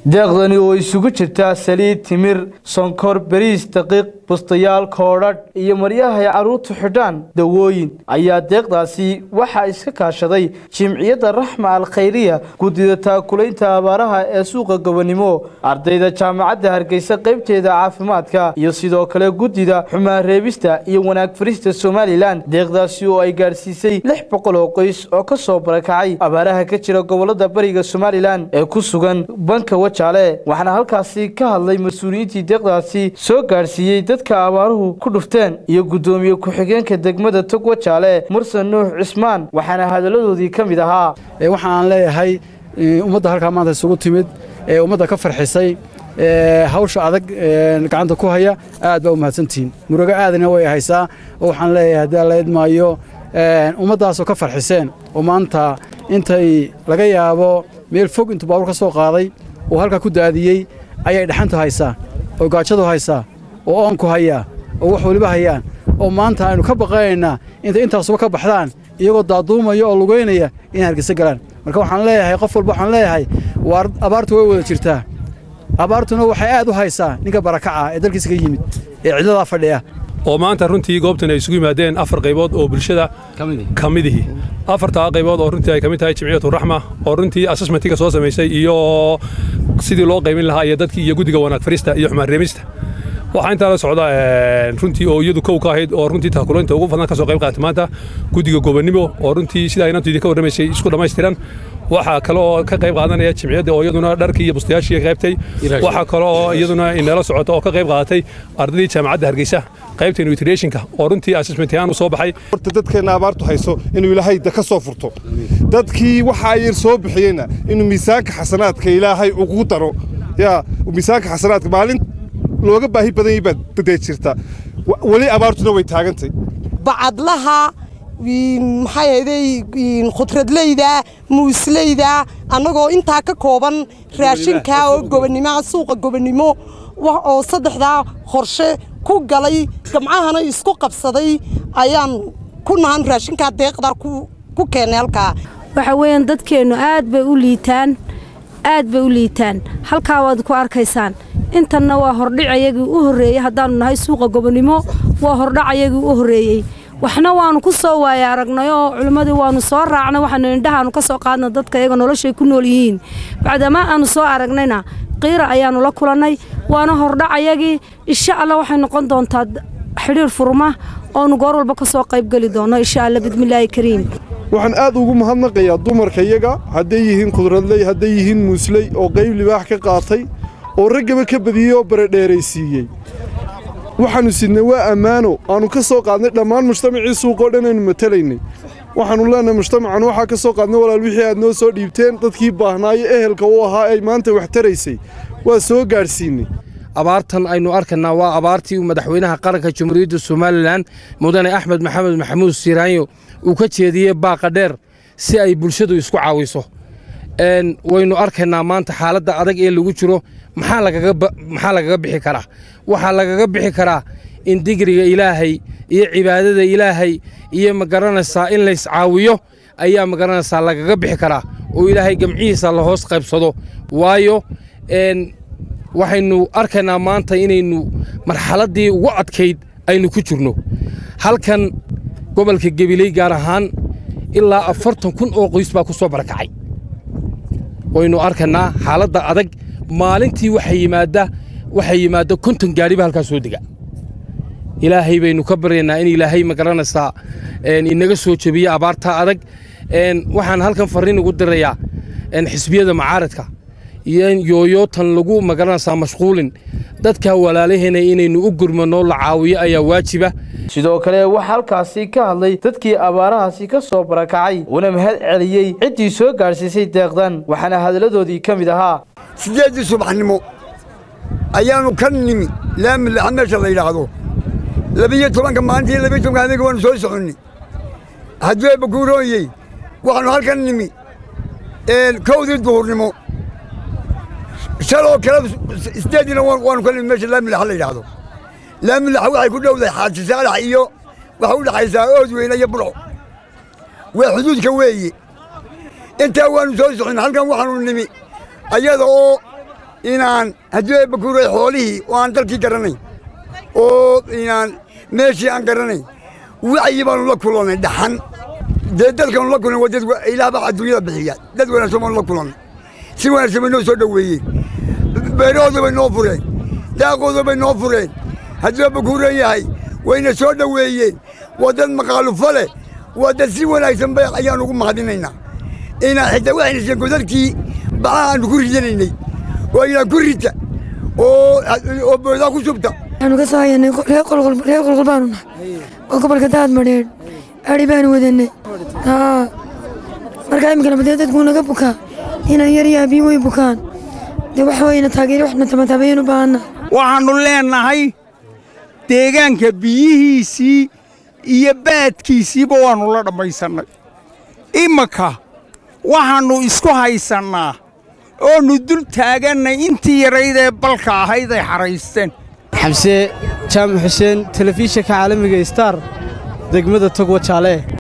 deeqdani oo isugu jirta saliid timir sonkor beriis daqiiq bustayaal koodhadh iyo maryaha ay carruurtu xidhaan dawooyin ayaa deeqdaasi waxaa iska kaashaday jimciyadda raxma al khayriya guddida taakulaynta abaaraha ee suuqa gobonimo ardayda jaamacadda hargeysa qaybteeda caafimaadka iyo sidoo kale guddida xumaan reebista iyo wanaag farista somalilan deeqdaasi oo ay gaadhsiisay lix boqol oo qoys oo ka soo barakacay abaaraha ka jira gobolada bariga somalilan ee ku sugan banka wajaale waxaana halkaasi ka hadlay mas-uuliyiintii deeqdaasi soo gaadhsiiyey dadka abaaruhu ku dhufteen iyo guddoomiye ku-xigeenka degmada tog wajaale mursan nuux cismaan waxaana hadalladoodii ka mid ahaa waxaan leeyahay ummadda halkaa maanta isugu timid ee ummadda ka farxisay hawsha adag gacanta ku haya aad baa u mahadsantihiin murugo aadana way haysaa oo waxaan leeyahay haddii alla idmaayo ummaddaasoo ka farxiseen oo maanta intay laga yaabo meel fog intuu baabuur ka soo qaaday oo halkaa ku daadiyey ayay dhaxantu haysaa oo gaajadu haysaa oo oonku hayaa oo wax weliba hayaan oo maanta aynu ka baqanaynaa intay intaasuba ka baxdaan iyagoo daaduumaya oo lugaynaya inay hargeysa galaan marka waxaan leeyahay qof walba waxaan leeyahay waar abaartu way wada jirtaa abaartuna waxay aad u haysaa ninka barakaca ee dalkiisa ka yimid ee cidladaa fadhiya oo maanta runtii goobtan ay isugu yimaadeen afar qaybood oo bulshada ka midihi afartaa qaybood oo runtii ay ka mid tahay jimciyatu raxma oo runtii assessmentiga soo samaysay iyo sidii loo qaymin lahaa iyo dadkii iyo guddiga wanaag farista iyo xumaan reemista waxaa intaa la socda runtii oo iyadu kow ka ahayd oo runtii taakulaynta ugu badan ka soo qayb qaatay maanta guddiga gobonimo oo runtii sidaa inantoydii ka warramaysay isku dhammaystiran waxaa kale oo ka qayb qaadanaya jimciyadda oo iyaduna dharkii iyo bustayaashii qaybtay waxaa kale oo iyaduna inala socota oo ka qayb qaadatay ardaydii jaamacadda hargeysa qaybta nutritionka oo runtii assessment ahaan u soo baxay horta dadkeenna abaartu hayso inuu ilaahay ka soo furto dadkii waxa ay soo bixiyeyna inuu miisaanka xasanaadka ilaahay ugu daro yaa miisaanka xasanaadka maalin looga baahi badan yahay baad dadee jirta weli abaartuna way taagantay bacadlaha maxay ahayday khudradleyda muusleyda annagoo intaa ka kooban raashinka oo gobonnimoa suuqa gobonnimo oo saddexdaa qorshe ku galay gamcahana isku qabsaday ayaan ku nahan raashinkaa deeqdaa ku keennay halkaa waxa weeyaan dadkeennu aad bay u liitaan aad bay u liitaan halkaa waad ku arkaysaan intanna waa hordhicayagii u horreeyey haddaannu nahay suuqa gobonnimo waa hordhacayagii u horreeyey waxna waannu ku soo waaya aragnay oo culimmadii waannu soo raacnay waxaanu indhahaannu ka soo qaadna dadka iyaga noloshay ku nool yihiin bacdamaa aannu soo aragnayna qiira ayaannu la kulannay waana hordhacayagii insha allah waxay noqon doontaa xidhiir furma oonu goor walba ka soo qaybgeli doonno insha allah bidmillaahi kariim waxaan aad ugu mahadnaqayaa dumarka iyaga hadday yihiin khudradley hadday yihiin muusley oo qayb libaax ka qaatay oo raggaba ka badiyey oo baradheeraysiiyey waxaannu sidnay waa ammaano aannu ka soo qaadnay dhammaan mujtamacii suuqoo dhan aynu matalaynay waxaannu leenahay mujtamacan waxaa ka soo qaadnay walaal wixii aad noo soo dhiibteen dadkii baahnaayo ehelka u ahaa ay maanta wax taraysay waa soo gaadhsiinnay abaartan aynu arkaynaa waa abaartii madaxweynaha qaranka jamhuuriyadda somalilan mudane axmed maxamed maxamuud siiraanyo uu ka jeediyey baaqa dheer si ay bulshadu isku caawiso waynu arkaynaa maanta xaaladda adag ee lagu jiro maxaa lagaga bixi karaa waxaa lagaga bixi karaa in digriga ilaahay iyo cibaadada ilaahay iyo magaranaysaa in lays caawiyo ayaa magaranaysaa lagaga bixi karaa oo ilaahay gamcihiisa la hoos qaybsado waayo waxaynu arkaynaa maanta inaynu marxaladdii ugu adkayd aynu ku jirno halkan gobolka gebiley gaar ahaan ilaa afartan kun oo qoys baa ku soo barakacay waynu arkaynaa xaaladda adag maalintii waxaa yimaadda waxaa yimaadda konton gaadhiba halkaa soo dega ilaahay baynu ka baryaynaa in ilaahay magaranaysaa inaga soo jebiye abaartaa adag waxaan halkan farriin ugu dirayaa xisbiyada macaaradka iyo yooyootan lagu magaranaysaa mashquulin dadka walaalaheena inaynu u gurmanno la caawiyo ayaa waajiba sidoo kale waxaa halkaasi ka hadlay dadkii abaarahaasi ka soo barakacay una mahad celiyey ciddii soo gaadhsiisay deeqdan waxaana hadalladoodii ka mid ahaa siddeeddii subaxnimo ayaannu ka nimi laami laxa meesha la yidhaahdo labiyo tobanka maalintii labiyo tobanka habeenka waannu soo soconnay hadduu bakuurooyey waxaannu halkan nimi kowdii duhurnimo shaloo kale siddeeddiina waannu ka nimi meesha laami laxa la yidhaahdo laami laxa waxay ku dhowdahay xaaji saalax iyo waxay u dhexaysaa ood weyne iyo burco waa xuduudka weeye intaa waannu soo soconnay halkan waxaannu nimi ayada oo inaan haddii ay bakuuray xoolihii oo aan dalkii garanayn oo inaan meeshii aan garanayn wacyi baanu la kulannay dhaxan dee dadkaanu la kulnay waa dad ilaah baa adduunyada bixiya dad wanaagsan baanu la kulannay si wanaagsan bay noo soo dhoweeyeen beerahooda bay noo fureen daaqooda bay noo fureen hadduu bakuuran yahay wayna soo dhoweeyeen waa dad maqaalufo leh waa dad si wanaagsan bay ayaan ugu mahadinaynaa inaan xitaa waxayna siiyeen godadkii bacaha aanu ku ridanaynay oo inaan ku rita oo oo boodaa ku subta waxaanu ka soo hayanay reer qolqol reer qolqol baanu nahay oo gobolka daad madheedh adhi baanu wadanay haa markaa iminkana badee dadkuu naga bukaa inaan yar iyo abiin way bukaan dee waxa weyna taageeri waxna tamataabayeen u baahanna waxaannu leennahay deegaanka biyihiisii iyo baadkiisiiba waannu la dhammaysannay iminka waxaannu isku haysannaa oonu dul taagannay intii yarayd ee balka ahayd ay xaraysteen xamse jaamac xuseen telefishinka caalamiga star degmada togwa jaale